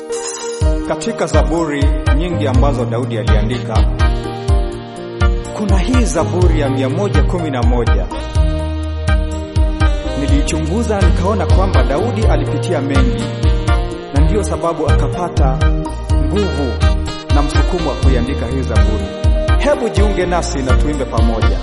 Katika zaburi nyingi ambazo Daudi aliandika, kuna hii zaburi ya 111. Niliichunguza nikaona kwamba Daudi alipitia mengi, na ndiyo sababu akapata nguvu na msukumo wa kuiandika hii zaburi. Hebu jiunge nasi na tuimbe pamoja.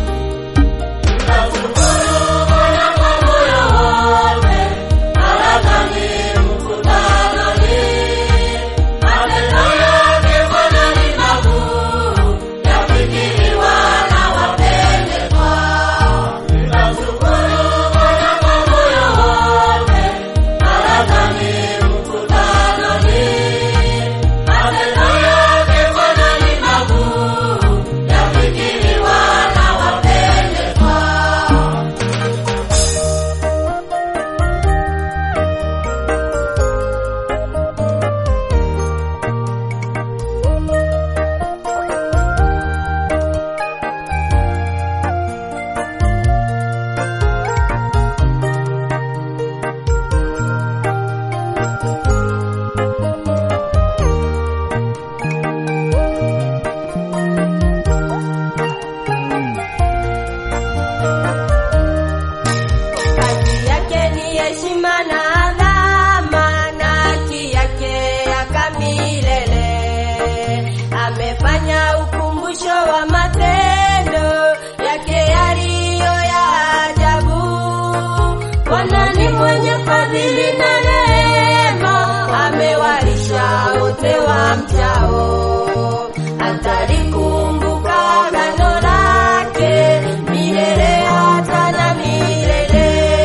Haki yake ni heshima na adhama, na haki yake yaka milele. Amefanya ukumbusho wa matendo yake yaliyo ya ajabu. Bwana ni mwenye fadhili na rehema, amewalisha wote wamchao. Atalikumbuka agano lake milele hata na milele.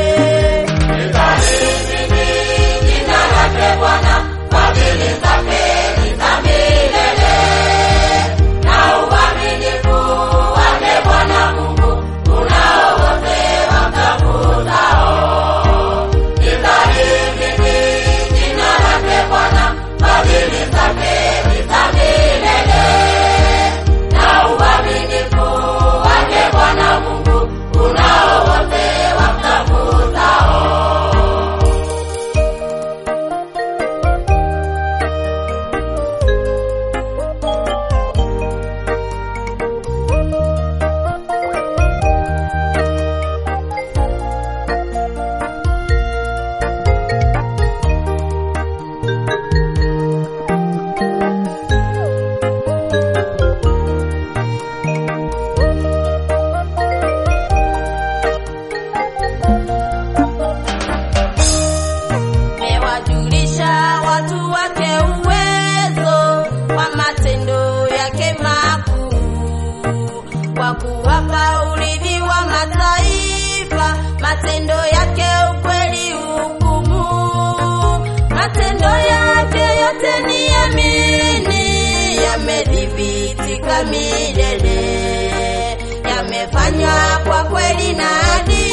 Mewajulisha watu wake uwezo wa matendo yake makuu, kwa kuwapa urithi wa mataifa, matendo yake ukweli hukumu, matendo yake yote ni yamini, yamedhibitika milele, yamefanywa kwa kweli na adili